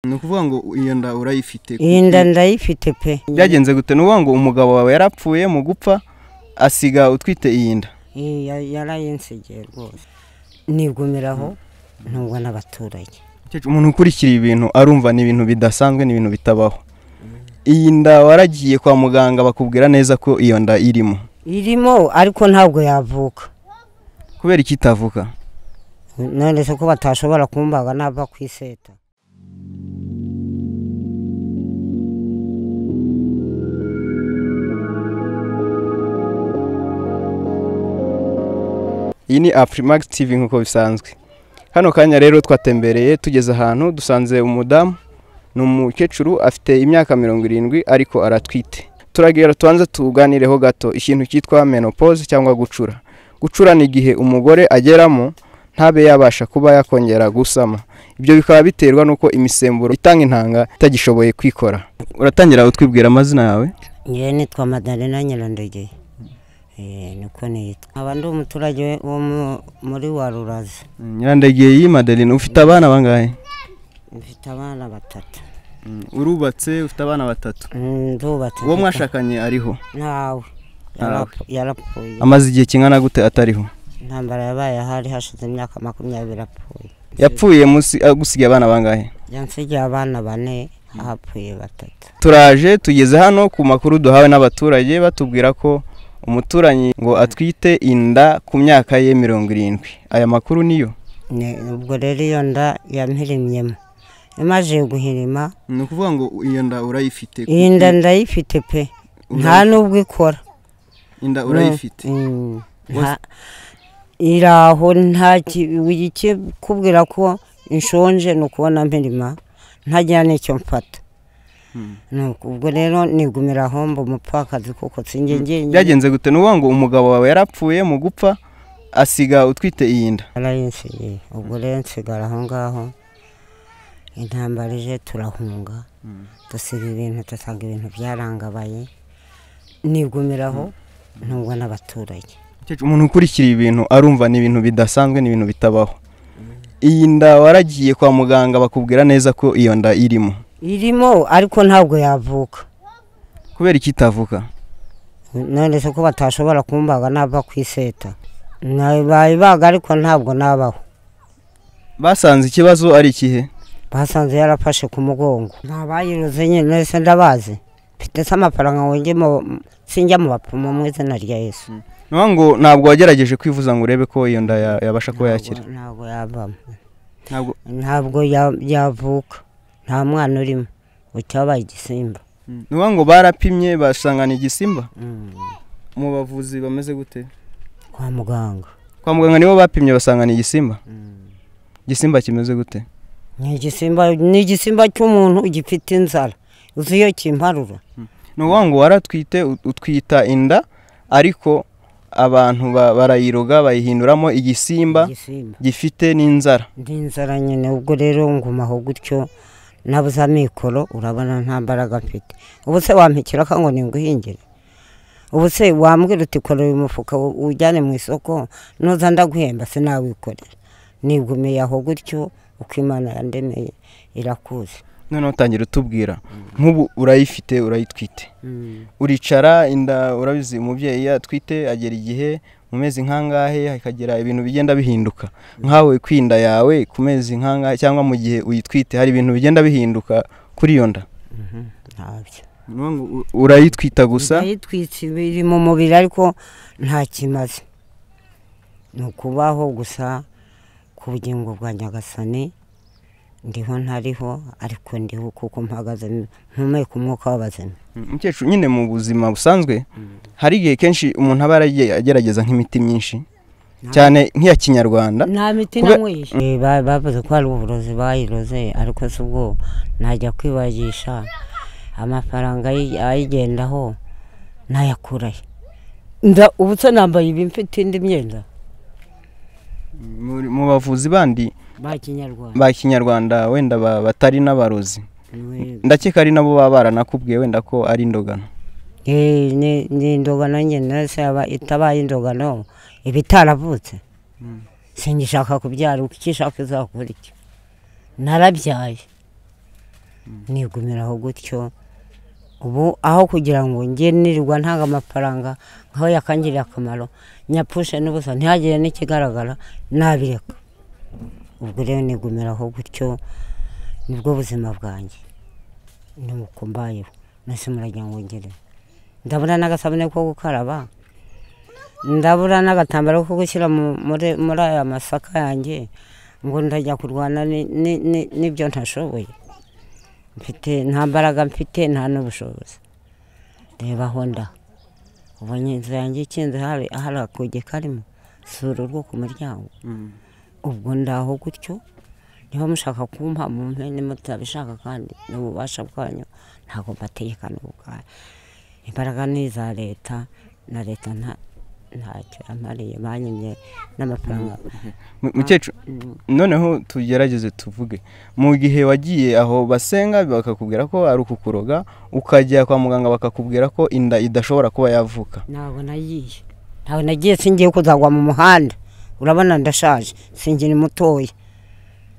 ni ukuvuga ngo iyo nda urayifite iyi nda ndayifite pe byagenze gute ni ukuvuga ngo umugabo wawe yarapfuye mu gupfa asiga utwite iyi nda Iyi ya- yarayinsigiye rwose nigumiraho nubwo n'abaturage Umukecuru, umuntu ukurikira ibintu arumva ni ibintu bidasanzwe ni ibintu bitabaho iyi nda waragiye kwa muganga bakubwira neza ko iyo nda irimo irimo ariko ntabwo yavuka kubera iki itavuka none se ko batashobora kumbaga nava ku iseta iyi ni afurimax tv nk'uko bisanzwe hano kanya rero twatembereye tugeze ahantu dusanze umudamu ni umukecuru afite imyaka mirongo irindwi ariko aratwite turagira tubanze tuganireho gato ikintu cyitwa menopause cyangwa gucura gucura ni igihe umugore ageramo ntabe yabasha kuba yakongera gusama ibyo bikaba biterwa n'uko imisemburo itanga intanga itagishoboye kwikora uratangira utwibwira amazina yawe ngewe nitwa madalena nyirandege Eh, niko nitwa nkaba ndi umuturage wo mu- muri wa ruraza nyirandegeye iyi madeline ufite abana bangahe mfite abana batatu urubatse ufite abana batatu Mm, ndubatse uwo mwashakanye ariho ntawe Yarap- yarapfuye amaze igihe kingana gute atariho intambara yabaye ahari hashize imyaka makumyabiri apfuye yapfuye munsi- agusigaye abana bangahe yansigiye abana bane hapfuye batatu turaje tugeze hano ku makuru duhawe n'abaturage batubwira ko umuturanyi ngo atwite inda ku myaka ye mirongo irindwi aya makuru niyo Ne- ubwo rero iyo nda yampirimyemo imaze guhirima ni ukuvuga ngo iyo nda urayifite iyi nda ndayifite pe nta n'ubwo ikora inda Mm, nta- iri aho nta ki- ikikubwira ko inshonje ni ukubona mpirima ntagira n'icyo mfata Nuko ubwo rero nigumira aho mba umupfakazi kuko sinjye njyenyine byagenze gute ni ukuvuga ngo umugabo wawe yarapfuye mu gupfa asiga utwite iyi nda narayinsigiye ubwo rero nsigara aho ngaho intambara ije turahunga dusiga ibintu dusanga ibintu byarangabaye nigumiraho nubwo n'abaturage Umukecuru, umuntu ukurikira ibintu arumva ni ibintu bidasanzwe ni ibintu bitabaho iyi nda waragiye kwa muganga bakubwira neza ko iyo nda irimo irimo ariko ntabwo yavuka kubera iki itavuka none se ko batashobora kumbaga nava ku iseta bayibaga ariko ntabwo nabaho basanze ikibazo ari ikihe basanze yarafashe ku mugongo ntabayiruze nyine se ndabazi mfite se amafaranga ngo njye mu sinjya mu bapfumu mu izina rya yesu niyo ngo ntabwo wagerageje kwivuza ngo urebe ko iyo nda ya- yabasha kuba yakira Ntabwo- ntabwo yavamo ntabwo ntabwo ya- yavuka nta mwana urimo ucyabaye igisimba niyo ngo barapimye basangana igisimba Mm. mu bavuzi bameze gute kwa muganga kwa muganga nibo bapimye basangana igisimba igisimba kimeze gute ni igisimba ni igisimba cy'umuntu gifite inzara uzi iyo kimparura ni ukuvuga ngo waratwite ut- utwita inda ariko abantu ba- barayiroga bayihinduramo igisimba igisimba gifite n'inzara ndi inzara nyine ubwo rero nguma aho gutyo nabuze amikoro urabona nta mbaraga mfite ubu se wampikira ka ngo ninguhingire ubu se wambwira uti kora uyu mufuka uw- uwujyane mu isoko nuza ndaguhemba se nawikorera nigumiye aho gutyo uko imana yandemeye irakuzi noneho utangira utubwira nk'ubu urayifite urayitwite uricara inda urabizi umubyeyi iyo atwite agera igihe mu mezi nk'angahe hakagira ibintu bigenda bihinduka nkawe kwinda yawe ku mezi nk'angahe cyangwa mu gihe uyitwite hari ibintu bigenda bihinduka kuri iyo nda ntabyo urayitwita gusa ndayitwitse biri mu mubiri ariko nta kimaze ni ukubaho gusa ku bugingo bwa nyagasani ndiho ntariho ariko ndiho kuko mpagaze mpumeka umwuka w'abazima umukecuru nyine mu buzima busanzwe hari igihe kenshi umuntu aba yaragiye agerageza nk'imiti myinshi cyane nk'iya kinyarwanda nta miti Kube- nanyweshe bavuze ko hari uburozi bayiroze ariko si ubwo najya kwibagisha amafaranga ayi- ayigendaho nayakurahe Nda- ubu se nambaye ibi mfite indi myenda Mu- mu bavuzi bandi ba kinyarwanda ba kinyarwanda wenda ba- batari n'abarozi Niwe- ndakeka ari nabo baba baranakubwiye wenda ko ari indogano Eh, ni ni indogano nyine se yaba itabaye indogano iba itaravutse singishaka kubyara uko ikishaka izakora iki narabyaye nigumira aho gutyo ubu aho kugira ngo njye nirirwa ntanga amafaranga nkaho yakangiriye akamaro nyapfushe n'ubusa ntihagire n'ikigaragara nabireka ubwo rero nigumira aho gutyo nibwo buzima bwanjye ni uko mbayeho mbese muragira ngo ngere ndabura n'agasabune ko gukaraba ndabura n'agatambaro ko gushyira mu- muri muri aya masaka yanjye ngo ndajya kurwana ni- ni- ni- n'ibyo ntashoboye mfite nta mbaraga mfite nta n'ubushobozi reba honda ubonye inzu yanjye ikinze hari hari akuge karimo sura urwo ku muryango ubwo ndaho gutyo niba mushaka kumpa mu mpene mutabishaka kandi n'ububasha bwanyu ntabwo mbategekana ubwanyu imbaraga ni iza leta na leta nta ntacyo yamariye banyimye n'amafaranga Mu- mukecuru noneho tugerageze tuvuge mu gihe wagiye aho basenga bakakubwira ko ari ukukuroga ukajya kwa muganga bakakubwira ko inda idashobora kuba yavuka ntabwo nagiye ntabwo nagiye singiye kuzagwa mu muhanda urabona ndashaje singira mutoya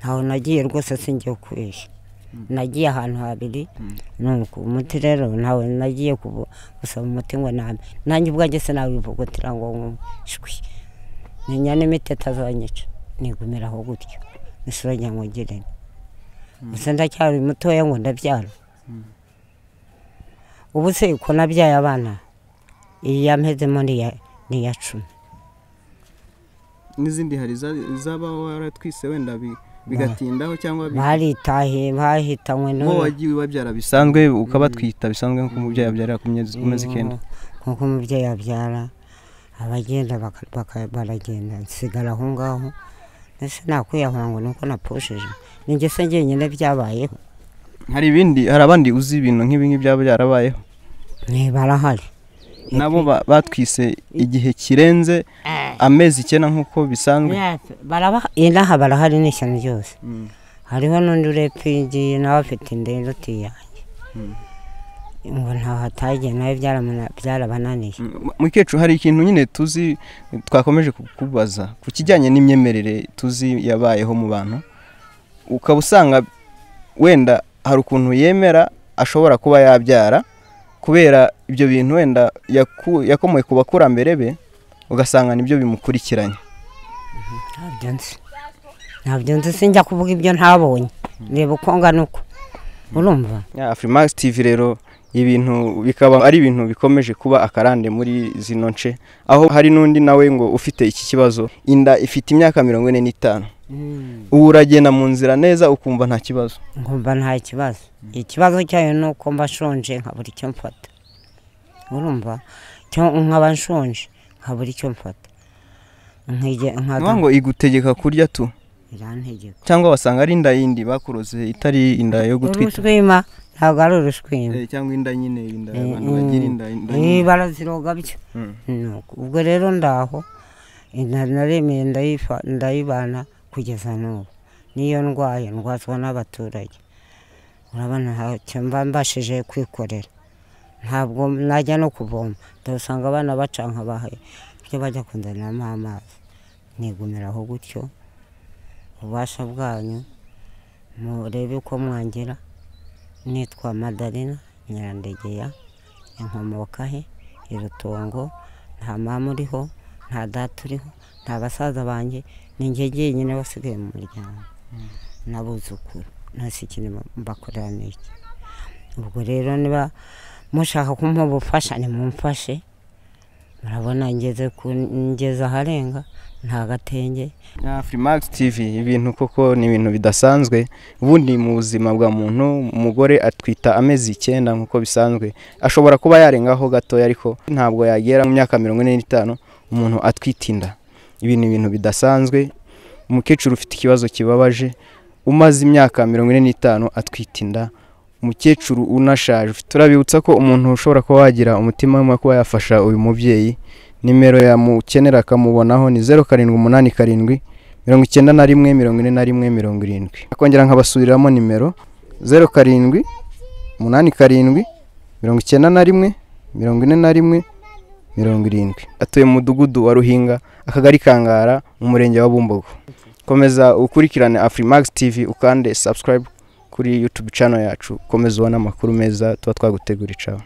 ntabwo nagiye rwose singiye kubeshya nagiye ahantu habiri nuko umuti rero ntabwo nagiye kubu- gusaba umuti ngo nambe nanjye ubwanjye sinabivugutira ngo nkumve shwi menya n'imiti itazanyica nigumira aho gutyo isura njya ngo ngirene gusa ndacyari mutoya ngo ndabyara ubu se ko nabyaye abana iyi yampezemo ni iya- ni iya cumi n'izindi hari izaba waratwise wenda bigatindaho cyangwa baritahiye bahitanywe uwo wagiye babyara bisanzwe ukabatwita bisanzwe nk'uko umubyeyi yabyarira ku mezi- ku mezi icyenda nk'uko umubyeyi abyara abagenda baka- baka- baragenda nsigara aho ngaho ese nakwiyahura ngo nuko napfushije ni njye se njyenyine byabayeho hari ibindi hari abandi uzi ibintu nk'ibi ngibi byaba byarabayeho ni barahari nabo ba- batwise igihe kirenze amezi icyenda nk'uko bisanzwe inaha barahari ni ishyano ryose hariho n'undi urepigiye nawe afite indero utiyanjye ngo ntaho atagiye nawe byaramuna- byarabananiye M- mukecuru hari ikintu nyine tuzi twakomeje kukubaza ku kijyanye n'imyemerere tuzi yabayeho mu bantu ukaba usanga wenda hari ukuntu yemera ashobora kuba yabyara kubera ibyo bintu wenda yaku- yakomoye ku bakurambere be ugasanga nibyo bimukurikiranye ntabyo nzi ntabyo nzi sinjya kuvuga ibyo ntabonye reba uko ngana uko urumva Ya, Afrimax TV rero ibintu bikaba ari ibintu bikomeje kuba akarande muri zino nce aho hari n'undi nawe ngo ufite iki kibazo inda ifite imyaka mirongo ine n'itanu ubu uragenda mu nzira neza ukumva nta kibazo nkumva nta kibazo ikibazo cyayo ni uko mba nshonje nkabura icyo mfata urumva cyangwa nkaba nshonje nkabura icyo mfata nkige niyo nkaba ngo igutegeka kurya tu irantegeko cyangwa wasanga ari inda yindi bakuroze itari inda yo gutwita urushwima ntabwo ari urushwima Eh, cyangwa inda nyine inda Eh, abantu eh. bagira inda inda Eh, nyine baraziroga bityo Mm. Nuko, ubwo rero ndaho inda naremeye ndayifa- ndayibana kugeza n'ubu niyo ndwaye ndwazwa n'abaturage urabona ntacyo mba mbashije kwikorera ntabwo najya no kuvoma ndabasanga abana baca nkabahe ibyo bajya kunzaniramo amazi nigumiraho gutyo ububasha bwanyu murebe uko mwangira nitwa madarina nyirandegeya inkomoka he irutongo nta mama uriho nta data uriho nta basaza banjye ni njye jyenyine wasigaye mu muryango n'abuzukuru ntasi ikintu mbakorera ni iki ubwo rero niba mushaka kumpa ubufasha nimumfashe murabona ngeze ku- ngeze aharenga nta gatenge Ya, Afrimax TV ibintu koko ni ibintu bidasanzwe ubundi mu buzima bwa muntu umugore atwita amezi icyenda nk'uko bisanzwe ashobora kuba yarengaho gatoya ariko ntabwo yagera mu myaka mirongo ine n'itanu umuntu atwita inda ibi ni ibintu bidasanzwe umukecuru ufite ikibazo kibabaje umaze imyaka mirongo ine n'itanu atwita inda umukecuru unashaje turabibutsa ko umuntu ushobora kuba wagira umutima w'umwe kuba yafasha uyu mubyeyi nimero yamukenera akamubonaho ni zeru karindwi umunani karindwi mirongo icyenda na rimwe mirongo ine na rimwe mirongo irindwi akongera nkabasubiriramo nimero zeru karindwi umunani karindwi mirongo icyenda na rimwe mirongo ine na rimwe mirongo irindwi atuye mu mudugudu wa ruhinga akagari kangara mu murenge wa bumbogo komeza ukurikirane afrimax tv ukande subscribe ku kuri yutubu cano yacu ukomeza ubona amakuru meza tuba twagutegura icawe